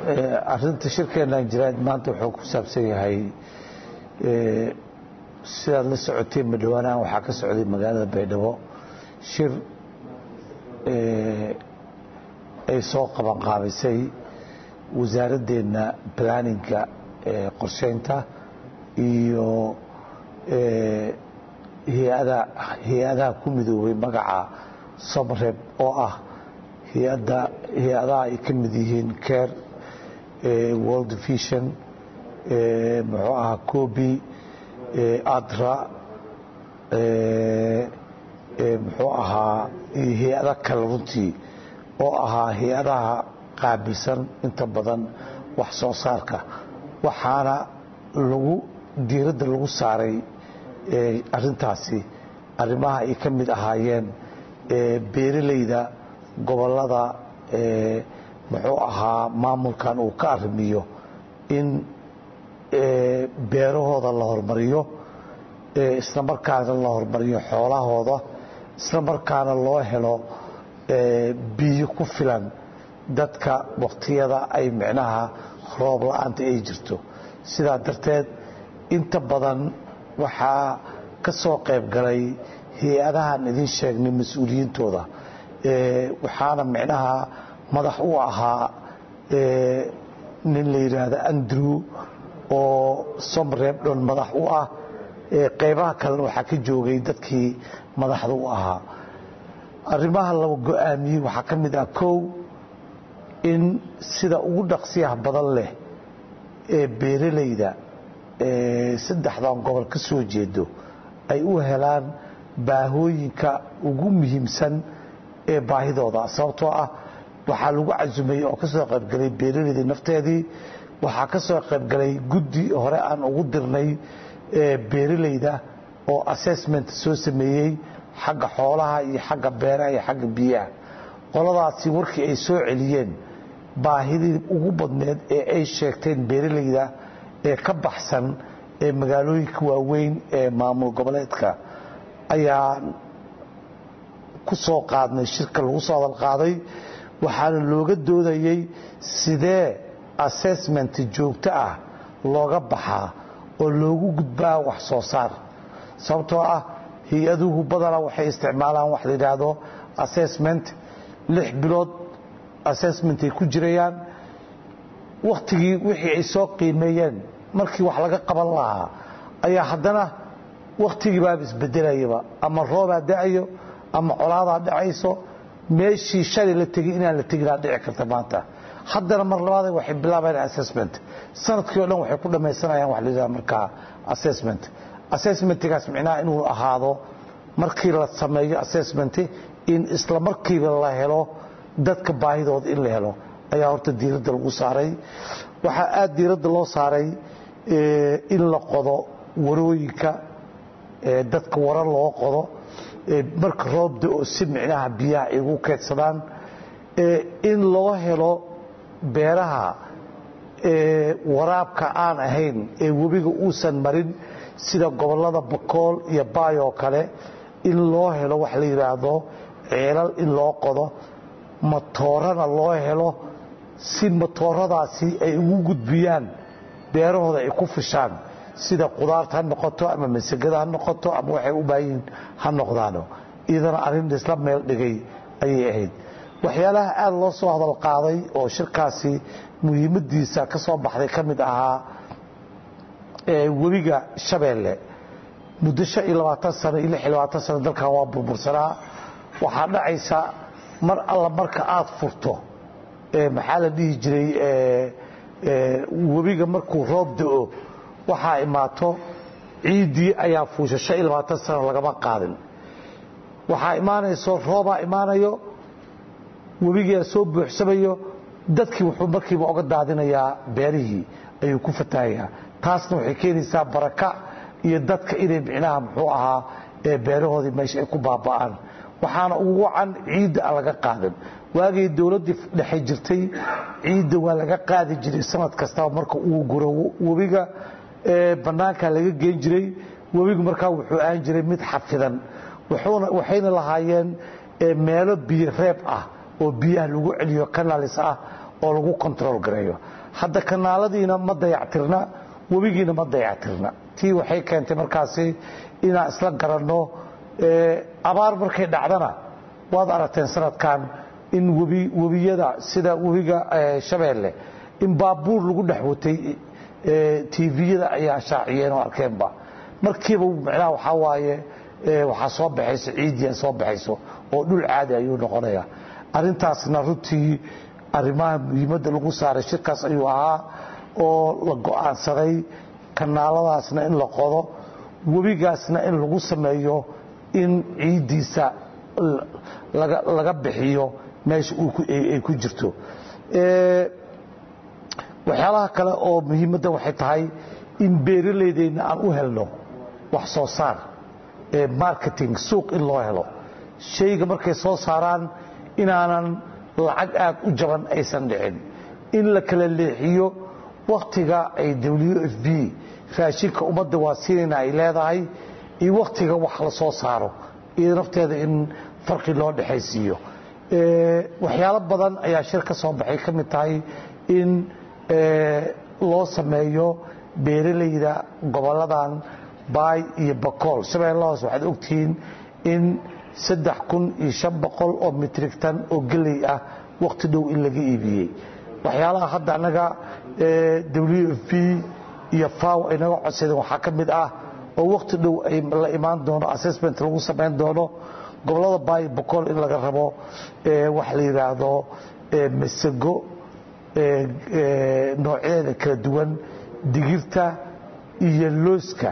arinta shirkeenan jiraad maanta wuxuu ku saabsan yahay sidaad la socoteen madhowaanahan waxaa ka socday magaalada baydhabo shir ay soo qabanqaabisay wasaaraddeena planninga qorsheynta iyo hay-adaha ku midoobay magaca somreb oo ah hay-adaha ay ka mid yihiin care world vision muxuu ahaa cobi adra muxuu ahaa hay-ada kale runtii oo ahaa hay-adaha qaabilsan inta badan wax soo saarka waxaana lagu diiradda lagu saaray arintaasi arrimaha ay ka mid ahaayeen beeralayda gobolada muxuu ahaa maamulkan uu ka arrimiyo in beerahooda la hormariyo isla markaana la hormariyo xoolahooda isla markaana loo helo biyo ku filan dadka waktiyada ay micnaha roob la-aanta ay jirto sidaa darteed inta badan waxaa ka soo qayb galay hay-adahan idiin sheegnay mas-uuliyiintooda waxaana micnaha madax u ahaa nin la yidhaahdo andrew oo somrebdhon madax u ah qaybaha kalena waxaa ka joogay dadkii madaxda u ahaa arrimaha la go-aamiyey waxaa ka mid ah kow in sida ugu dhaqsiyaha badan leh ee beeralayda saddexdan gobol ka soo jeedo ay u helaan baahooyinka ugu muhiimsan ee baahidooda sababtoo ah waxaa lagu casumayey oo ka soo qaybgalay beeralayda nafteedii waxaa ka soo qaybgalay guddi hore aan ugu dirnay beeralayda oo assessment soo sameeyey xagga xoolaha iyo xagga beeraha iyo xagga biyaha qoladaasi warkii ay soo celiyeen baahidii ugu badneed ee ay sheegteen beeralayda ee ka baxsan ee magaalooyinka waaweyn ee maamul goboleedka ayaan ku soo qaadnay shirka lagu soo hadal qaaday waxaana looga doodayey sidee assessment joogto ah looga baxaa oo loogu gudbaa wax soo saar sababtoo ah hay-aduhu badanaa waxay isticmaalaan wax la yidhaahdo assessment lix bilood assessment ay ku jirayaan wakhtigii wixii ay soo qiimeeyeen markii wax laga qaban lahaa ayaa haddana wakhtigii baaba isbedelayaba ama roobaa da-ayo ama colaadaa dhacayso meeshii shalay la tegay inaan la teginaa dhici karta maanta haddana mar labaad waxay bilaabayaan assessment sanadkii o dhan waxay ku dhammaysanayaan wax la yidhaha markaa assessment assessmentgaas micnaha inuu ahaado markii la sameeyo assessment in isla markiiba la helo dadka baahidooda in la helo ayaa horta diiradda lagu saaray waxaa aada diiradda loo saaray in la qodo warooyinka dadka wara loo qodo marka roobda oo si micnaha biyaha ay ugu keedsadaan in loo helo beeraha waraabka aan ahayn ee webiga uusan marin sida gobolada bakool iyo baayoo kale in loo helo wax la yidhaahdo ceelal in loo qodo matoorana loo helo si matooradaasi ay ugu gudbiyaan beerahooda ay ku fishaan sida qudaarta ha noqoto ama masagada ha noqoto ama waxay u baahanyihiin ha noqdaano iyadana arrin isla meel dhigay ayay ahayd waxyaalaha aada loo soo hadal qaaday oo shirkaasi muhiimadiisa ka soo baxday ka mid ahaa webiga shabeelle muddo shan iyo labaatan sano iyo lix iyo labaatan sano dalkan waa burbursanaa waxaa dhacaysa mar alla marka aada furto maxaa la dhihi jiray webiga markuu roob da-o waxaa imaato ciiddii ayaa fuusha shan iyo labaatan sano lagama qaadin waxaa imaanayso roobaa imaanayo webigaa soo buuxsamayo dadkii wuxuu markiiba oga daadinayaa beerihii ayuu ku fatahayaa taasna waxay keenaysaa baraka iyo dadka inay micnaha muxuu ahaa beerahoodii meesha ay ku baaba'aan waxaana ugu wacan ciidda aan laga qaadin waagay dowladdii dhexe jirtay ciidda waa laga qaadi jiray sanad kastaba marka uu guro webiga bannaanka laga geen jiray webigu markaa wuxuu aan jiray mid xafidan waxayna lahaayeen meelo biyo reeb ah oo biyaha lagu celiyo kanalis ah oo lagu control gareeyo hadda kanaaladiina ma dayactirna webigiina ma dayactirna tii waxay keentay markaasi inaan isla garanno abaar markay dhacdana waad aragteen sanadkan in webiyada sida webiga shabeelle in baabuur lagu dhex watay tviyada ayaa shaaciyeen oo arkeenba markiiba micnaha waxaa waaye waxaa soo baxayso ciidia soo baxayso oo dhul caadi ayuu noqonaya arintaasna runtii arrimaha muhiimadda lagu saaray shirkaas ayuu ahaa oo la go'aansaday kanaaladaasna in la qodo webigaasna in lagu sameeyo in ciiddiisa laga bixiyo meesha ay ku jirto waxyaalaha kale oo muhiimadda waxay tahay in beeralaydeenna aan u helno wax soo saar marketing suuq in loo helo shayga markay soo saaraan inaanan lacag aad u jaban aysan dhicin in la kala leexiyo wakhtiga ay w f b raashinka ummadda waa siinayna ay leedahay iyo wakhtiga wax la soo saaro iyo nafteeda in farqi loo dhexaysiiyo waxyaalo badan ayaa shir ka soo baxay ka mid tahay in loo sameeyo beeralayda goboladan baay iyo bakool shabeellahoos waxaad ogtihiin in saddex kun iyo shan boqol oo mitrigtan oo geley ah wakhti dhow in laga iibiyey waxyaalaha hadda annaga w f b iyo faw ay naga codsadeen waxaa ka mid ah oo wakhti dhow ay la imaan doono assessment lagu samayn doono gobolada baay bakool in laga rabo wax la yidhaahdo masago noocyadeeda kala duwan digirta iyo looska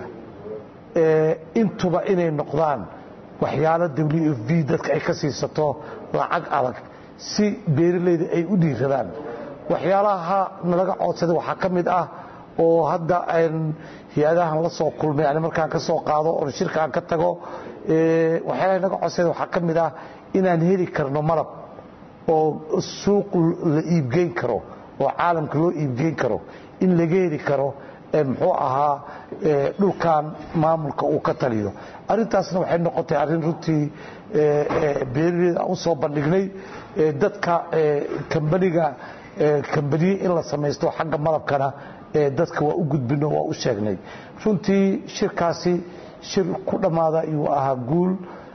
intuba inay noqdaan waxyaalo w f b dadka ay ka siisato lacag adag si beeralayda ay u dhiiradaan waxyaalaha nalaga codsaday waxaa ka mid ah oo hadda hay-adahan la soo kulmay ani markaan ka soo qaado oo shirka aan ka tago waxyaalaha naga codsaday waxaa ka mid ah inaan heli karno malab oo suuq la iibgeyn karo oo caalamka loo iibgeyn karo in laga heli karo muxuu ahaa dhulkan maamulka uu ka taliyo arintaasna waxay noqotay arrin runtii beeraleyda aan u soo bandhignay dadka kambaniga kambaniye in la samaysto xagga malabkana dadka waa u gudbino waa u sheegnay runtii shirkaasi shir ku dhammaada ayuu ahaa guul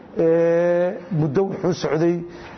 muddo wuxuu socday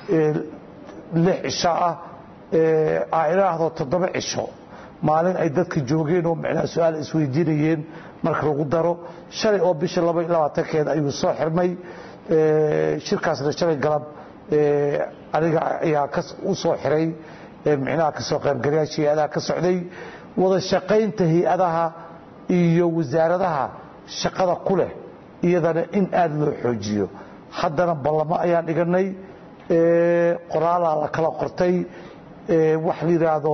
lix cisho ah aairaahdo toddoba cisho maalin ay dadka joogeen oo micnaha su-aal isweydiinayeen marka lagu daro shalay oo bisha laba iyo labaatankeeda ayuu soo xirmay shirkaasna shalay galab aniga ayaa u soo xiray micnaha kasoo qaybgalayaasha hay-adaha ka socday wada shaqaynta hay-adaha iyo wasaaradaha shaqada ku leh iyadana in aada loo xoojiyo haddana ballamo ayaan dhiganay qoraalaa la kala qortay wax la yidhaahdo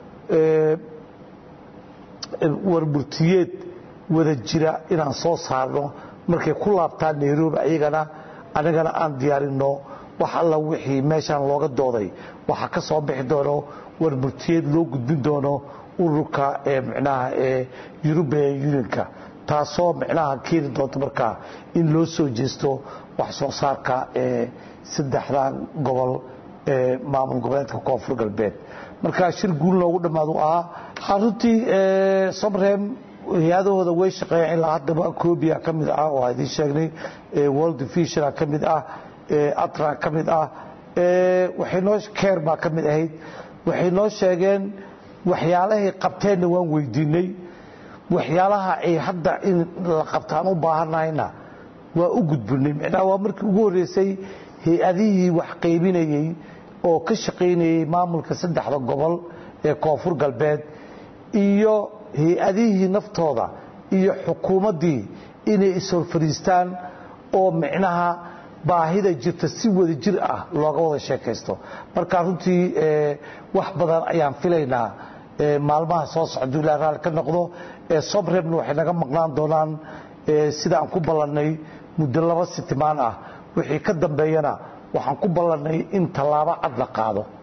warburtiyeed wada jira inaan soo saarno markay ku laabtaan nairobi ayagana anigana aan diyaarinno wax alla wixii meeshaan looga dooday waxaa ka soo bixi doono warburtiyeed loo gudbin doono ururka micnaha yurubian unionka taasoo micnaha keeni doonta markaa in loo soo jeesto wax soo saarka saddexdan gobol ee maamul goboleedka koonfur galbeed marka shir guul loogu dhammaadu ahaa runtii somrem hay-adahooda way shaqeeyaan ilaa haddaba cobia ka mid ah oo idiin sheegnay world visiona ka mid ah atra ka mid ah waxay noo keer baa ka mid ahayd waxay noo sheegeen waxyaalahay qabteenna waan weydiinay waxyaalaha ay hadda in la qabtaan u baahanahayna waa u gudbinay micnaha waa markii ugu horreysay hay-adihii wax qaybinayey oo ka shaqaynayey maamulka saddexda gobol ee koonfur galbeed iyo hay-adihii naftooda iyo xukuumaddii inay ishor fadhiistaan oo micnaha baahida jirta si wada jir ah looga wada sheekaysto marka runtii wax badan ayaan filaynaa maalmaha soo socda ilaa raalli ka noqdo somrebna waxay naga maqnaan doonaan sida aan ku ballannay muddo laba sitimaan ah wixii ka dambeeyana waxaan ku ballannay in tallaabo cad la qaado